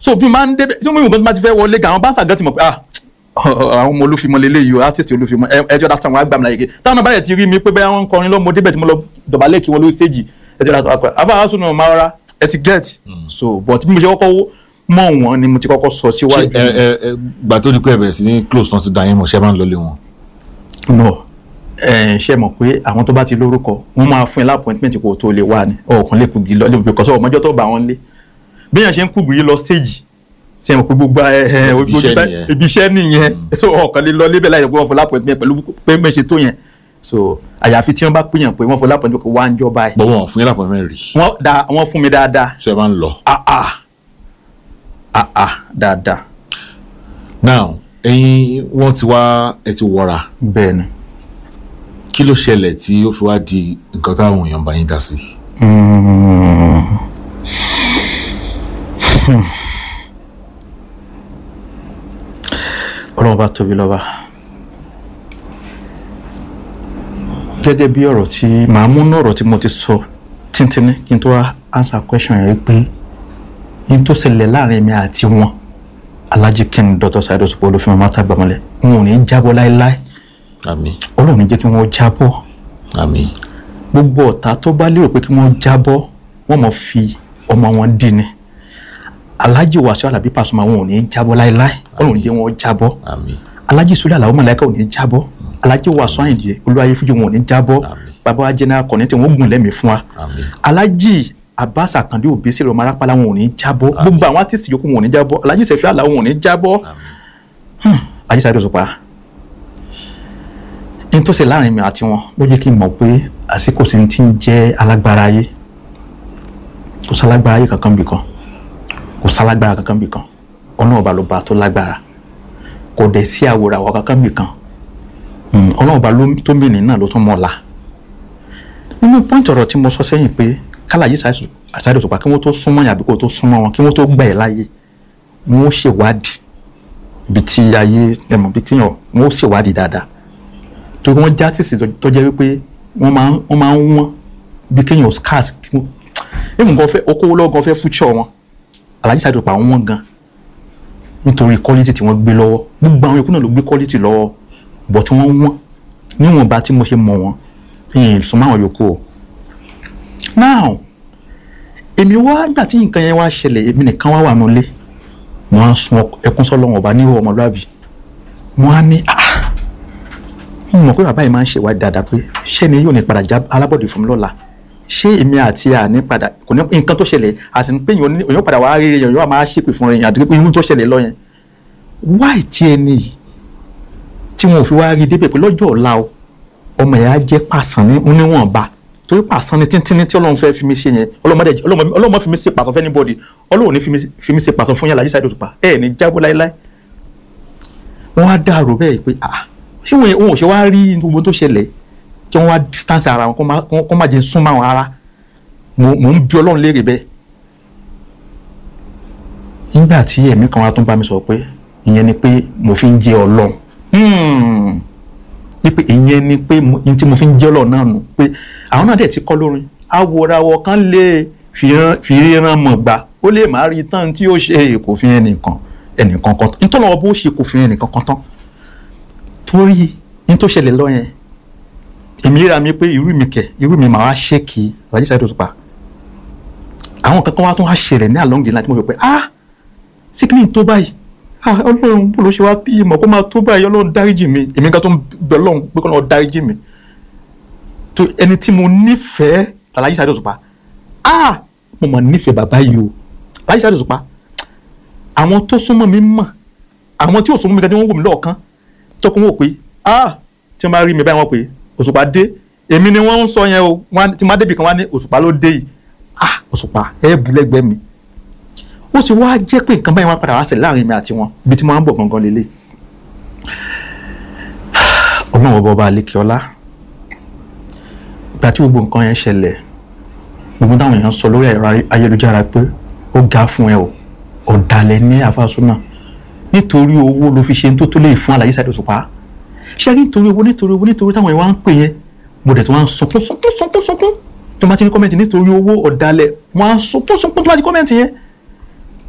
so bí máa ń débẹ̀ tí wọ́n bá ti fẹ́ wọlé gan àwọn báńsà gan ti mọ̀ pé ah àwọn ọmọ olúfimọ lélẹ̀ yìí o artist olúfimọ ẹjọ́ dá sanwó agbámi láyé táwọn bá yẹ ti rí mi pé bẹ́ẹ̀ wọ́n ń kọrin lọ́mọ débẹ̀ tí mo lọ dọ̀bálẹ̀ kí wọ́n lórí stage ẹjọ́ dá sanwó agbámi àbá àwọn sùnà máa rárá ẹ ti get so but bí mo ṣe kọ́kọ́ mọ̀ wọ́n ni mo ti kọ́kọ́ sọ síwájú. ṣé ẹ ẹ ẹ gbà tó di pé ẹ bẹ̀rẹ̀ sí ní close tán ti da yín mọ̀ ṣé ẹ máa ń lọlé wọn. no ẹ ṣe mọ̀ pé àwọn tó bá ti lórúkọ wọ́n máa fún ẹ lápọ̀ntmẹ́ǹt kó tó lè wà ní ọ̀kan lè kùgbì lọ lè kọ́ sọ ọmọjọ́ tó bá wọn lé bí èèyàn ṣe ń kùgbì lọ stage ṣe mọ̀ pé gbogbo ẹ ẹ Ibi iṣẹ́ nìyẹn. ibi iṣẹ́ nìyẹn so ọ̀kan lè lọ lébẹ̀ láì jẹ́ pé wọ́n fún lápọ̀ntmẹ́ǹt pẹ̀lú pé mẹ́ ṣe tó yẹn so àyàfi tí wọ́n bá pèèyàn pé wọ́n fún lápọ̀ntmẹ́ǹt pé wọ́n á ń jọba ẹ̀ bọ́ wọn fún yín lápò mẹ́rin rí wọ́n da wọ́n fún mi dáadáa ṣé ẹ máa ń lọ. ah ah ah ah dáadáa now ẹ̀yin wọ́n ti wá ẹ ti wọra bẹ́ẹ̀ ni. kí ló ṣẹlẹ̀ tí ó fi wá di nǹkan táwọn èèyàn bá yín dá sí. ọlọ́run bá tóbi lọ́ba gẹ́gẹ́ bí ọ̀rọ̀ tí màá mú náà ọ̀rọ̀ tí mo ti sọ tíntínní kí n tó wá answer question yẹn pé n tó ṣẹlẹ̀ láàrin mi àti wọn Alhaji King Dr. Saheed Osupa Olúfẹ́mi Mátàgbàmọ́lẹ̀ wọn ò ní jábọ́ láéláé àmín ọlọ́run ní jẹ́ kí wọ́n jábọ́ àmín gbogbo ọ̀tá tó bá lérò pé kí wọ́n jábọ́ wọ́n mọ̀ fi ọmọ wọn dì ní Alhaji Wasiu Alabi Pasuma wọn ò ní jábọ́ láéláé ọlọ́run jẹ́ wọn jábọ́ àmín Alhaji Sule Alao Malaika ò ní jábọ́ Alhaji Wasiu Ayinde Olúwayé Fújì wọn ò ní jábọ́ Àmín. bàbá wa general kọ̀ọ̀nì tí wọ́n gùn lẹ́mìí fún wa àmín Alhaji Abbas Akande Obesere ọmọ arápálá wọn ò ní jábọ́ gbogbo àwọn artiste yòókù wọn ò ní jábọ́ Alhaji Sefi Alao wọn ò ní jábọ́ àmín Alhaji Saheed Osupa n tó ṣe láàrin mi àti wọn ló jẹ́ kí n mọ̀ pé àsìkò sí ti ń jẹ́ alágbára ayé kò sálágbára ayé kankan bì kan kò sálágbára kankan bì kan ọlọ́run ọba ló ba tó lágbára kò dẹ̀ sí àwòrán àwọn kankan bì kan Mm, ọlọ́run ọba ló- tó mìíní náà ló tún mọ̀ la nínú pọ́ǹtì ọ̀rọ̀ tí mo sọ sẹ́yìn pé kálàyé Saheed Osupa kí wọ́n tó súnmọ́ yàn àbí kó tó súnmọ́ wọn kí wọ́n tó gbà ẹ́ láyé wọ́n ó ṣèwádìí ibi tí ayé ẹ̀mọ̀ bí kíyàn wọ́n ó ṣèwádìí dáadáa torí wọ́n já tìsí tó jẹ́ wípé wọ́n máa ń wọ́n máa ń wọ́n bí kéèyàn scars kí wọ́n èmi nǹkan fẹ́ okòwò lọ́gàn fẹ́ future wọn Alhaji Saheed Osupa wọ́n gan nítorí quality tí wọ́n gbé lọ́wọ́ gbogbo àwọn ikú náà ló gbé quality lọ́wọ́ bọ̀ tí wọ́n wọ́n níwọ̀nba tí mo ṣe mọ̀ wọ́n ìyẹn sùn máwọn yòókù o now èmi wá gbà tí nǹkan yẹn wá ṣẹlẹ̀ èmi nìkan wá wà nulẹ̀ mo á sun ọk- ẹkún sọ́lọ́run ọba níhò ọmọlúàbí mo á ní ah mo mọ̀ pé bàbá yìí máa ń ṣèwádìí dáadáa pé ṣé ni yóò ní padà já alábọ̀dé fún mi lọ́la ṣé èmi àti àní padà kò ní nǹkan tó ṣẹlẹ̀ àti pé èèyàn ní- èèyàn padà wá rí èèyàn yóò máa ṣépè fún èèyàn àti pé irú tó ṣẹlẹ̀ lọ yẹn wáì tí ẹni yìí tí wọn ò fi wá rí débẹ̀ pé lọ́jọ́ ọ̀la o ọmọ yẹn á jẹ́ pàṣán ní níwọ̀nba torí pàṣán ní tíntínní tí ọlọ́run fẹ́ fi mí ṣe yẹn ọlọ́mọdé ọlọ́mọ fi mí ṣe pàṣán fẹ́ anybody ọlọ́run ní fi mí- fi mí ṣe pàṣán fún yàrá Alhaji Saheed Osupa ẹ̀ ní jábọ́ láéláé wọ́n á dàrú bẹ́ẹ̀ pé ah ṣé wọn wọn ò ṣe wá rí gbogbo tó ṣẹlẹ̀ kí wọ́n wá distance ara wọn kó má- kó má jẹ́ súnmọ́ àwọn ara mò mò ń bí ọlọ́run léèrè bẹ́ẹ̀ nígbà tí ẹ̀mí kan wá tún bá mi sọ pé ìyẹn ni pé mo fi ń jẹ́ ọlọ́run Hmm. ní pé ìyẹn ni pé mo- ní tí mo fi ń jẹ́ ọlọ́run náà nù pé àwọn náà dẹ̀ ti kọ́ lórin awòràwọ̀ kan lè fi rán- fi ríran mọ̀ gbà ó lè má rí tán tí ó ṣe kò fi ẹnìkan ẹnìkan kan tán nítorí wọn bó ṣe kò fi ẹnìkan kan tán torí ní tó ṣẹlẹ̀ lọ yẹn èmi ríra mi pé irú mi kẹ̀ irú mi màá wá ṣéèkì Alhaji Saheed Osupa àwọn kankan wá tún wá ṣẹlẹ̀ ní along the line tí mo fi pé ah síkìlì tó báyìí ah ọlọ́run bó ló ṣe wá tí ìmọ̀ kó máa tó báyìí ọlọ́run dáríjì mi èmi kan tó ń bẹ ọlọ́run pé kó lọ́ọ́ dáríjì mi tó ẹni tí mo nífẹ̀ẹ́ Alhaji Saheed Osupa ah mo mọ̀ nífẹ̀ẹ́ bàbá yìí o Alhaji Saheed Osupa àwọn tó súnmọ́ mi mọ̀ àwọn tí ò súnmọ́ mi gan tí wọ́n wò mí lọ́ọ̀kan tọkùn wò pé ah tí wọ́n bá rí mi báyìí wọ́n pé Òṣùpá dé èmi ni wọ́n ń sọ yẹn o wọ́n á- tí wọ́n á débi kan wá ní Òṣùpá ló dé yìí ah Òṣùpá ẹ bù lẹ́gbẹ̀ẹ́ mi ó sì wá jẹ́ pé nǹkan báyìí wá padà wá ṣẹlẹ̀ láàrin mi àti wọn ibi tí wọ́n á ń bọ̀ gangan lélẹ̀ ọlọ́run ọba ọba àlekè ọlá ìgbà tí gbogbo nǹkan yẹn ṣẹlẹ̀ gbogbo táwọn èèyàn sọ lórí ẹ̀rọ ayélujára pé ó ga fún ẹ o ọ̀dàlẹ̀ ní àfàsúnà nítorí owó ló fi ṣe ń tó tó lè fún Alhaji Saheed Osupa ṣé kí nítorí owó nítorí owó nítorí táwọn èèyàn wá ń pè yẹn mo dẹ̀ tó wá ń sunkún sunkún sunkún sunkún tó máa ti ní kọ́mẹ́ǹtì nítorí owó ọ̀dàlẹ̀ wọ́n á sunkún sunkún tó máa ti kọ́mẹ́ǹtì yẹn